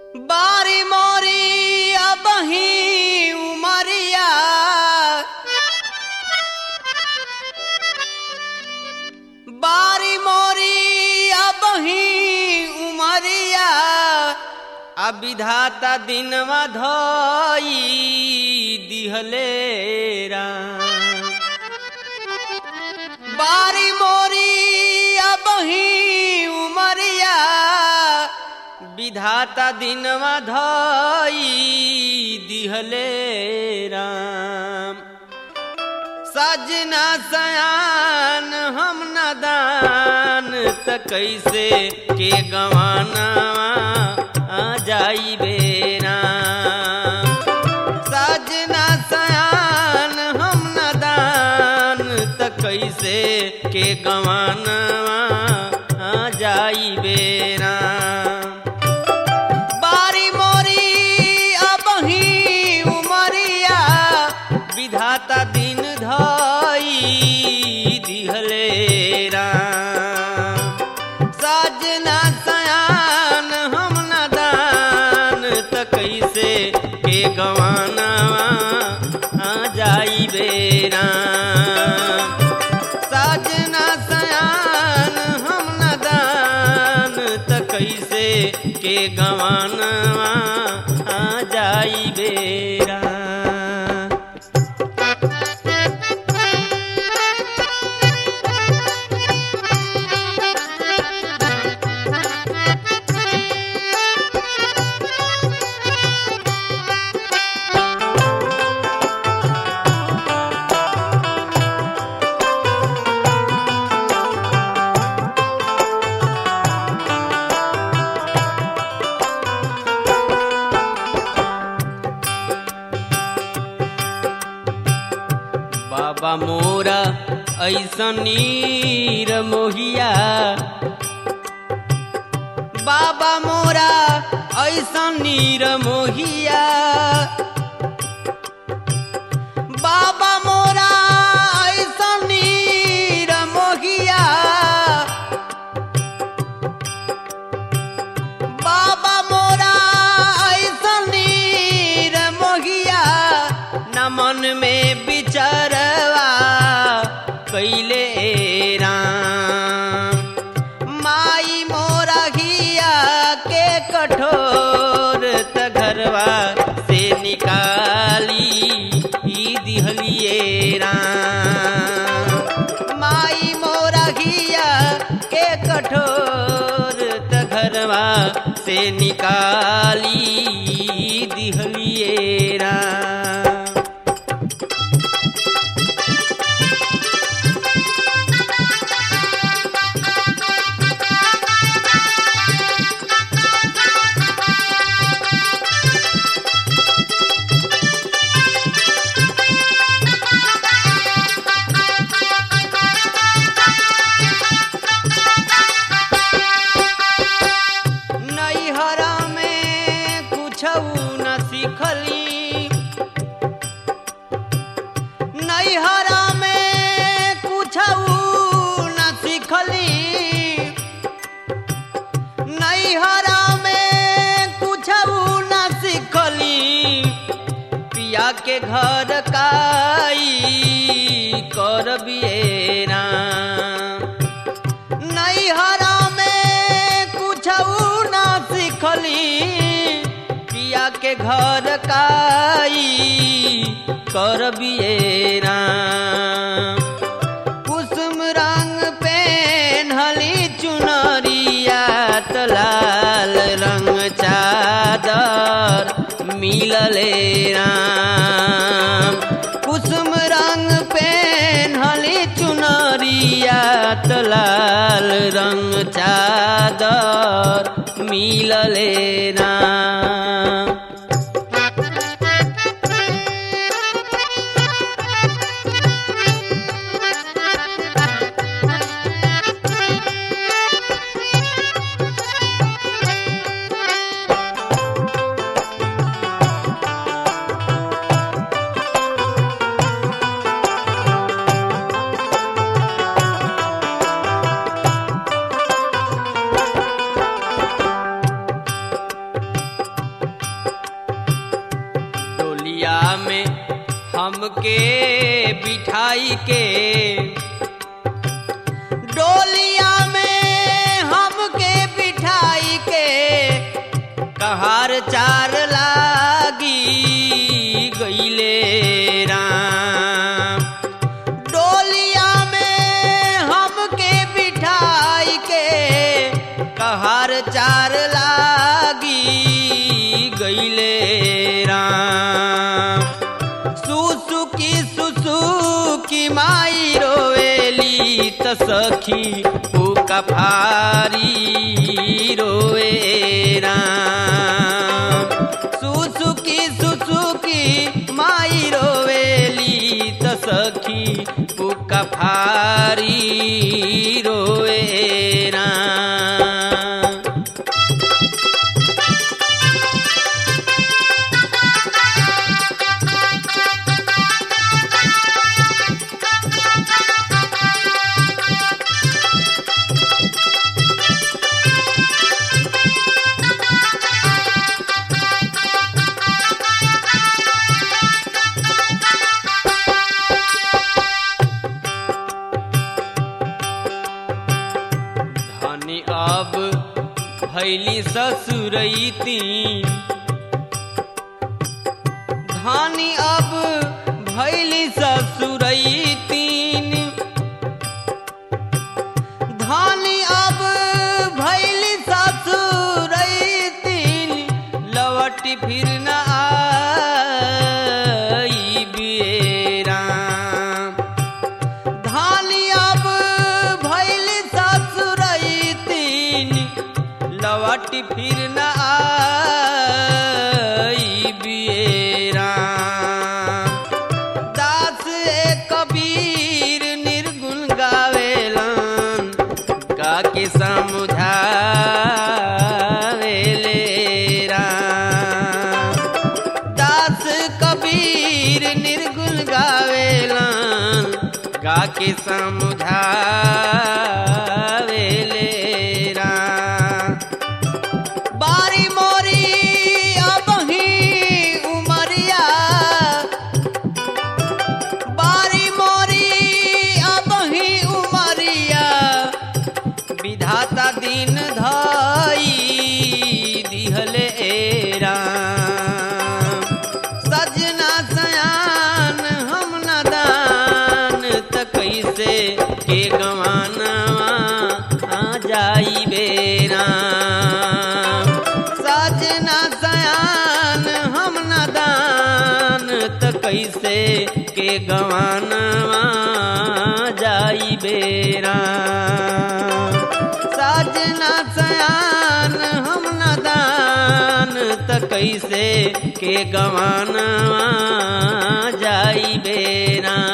बारी मोरी अबही उमरिया बारी मोरी अबही उमरिया आ विधाता दिनवा धई दिहले राम बारी मोरी अबही उमरिया विधाता दिनवा धई दिहले राम सजना सयान हम नदान त कैसे के गवाना आ जाई बेराम सजना सयान हम नदान त कैसे के गवाना आ जाई बेराम बारी मोरी अबही उमरिया विधाता दिन धई दिहले राम सजना सयान हम नदान त कैसे के गवाना आ जाई बेराम सजना सयान हम नदान त कैसे के गवाना आ जाई बेरा बाबा मोरा ऐसनीर मोहिया बाबा मोरा ऐसनीर मोहिया बाबा मोरा ऐसनीर मोहिया बाबा मोरा ऐसनीर मोहिया न मन में बिचरवा कैले राम माई मोरा घिया के कठोर त घरवा से निकाली ई दिहलिए राम माई मोरा घिया के कठोर त घरवा से निकाली ई दिहलिए राम नैहरा में कुछ न सीखली नैहरा में कुछ न सीखली नैहरा में कुछ न सीखली पिया के घर काई कर बियेरा नैहरा में कुछ ना सीखली पिया के घर काई कर बियेरा कुसुम रंग पेन्हली चुनरिया त लाल रंग चादर मिलले राम कुसुम रंग पेन्हली चुनरिया त लाल रंग चादर मिलले राम डोलिया में हमके बिठाई के डोलिया में हमके बिठाई के कहार चार लागी गईले राम डोलिया में हमके बिठाई के कहार चार लागी गईले राम सुसुकी सुसुकी माई रोवेली त सखी पुका फारी रोवे राम सुसुकी सुसुकी माई रोवेली त सखी पुका फारी रोवे राम धनी अब भैली ससुरैती धानी अब भैली ससुरैतीन धानी अब भैली ससुरैतीन लवटी फिर न आई बेराम धानी अब भैल ससुरैतीन लवट फिर न आई बियराम दास ए कबीर निर्गुण गावेलन का के समुझावेले राम दास कबीर निर्गुण गावेलन गा के समुझावेले राम बारी मोरी अबही उमरिया बारी मोरी अबही उमरिया विधाता दिन धाई दिहले राम सजना सयान हम नदान त कैसे के गवाना आ जाई बेराम सजना सयान हम नदान त कैसे के गवाना जाई बेराम सजना सयान हम नदान त कैसे के गवाना जाई बेरा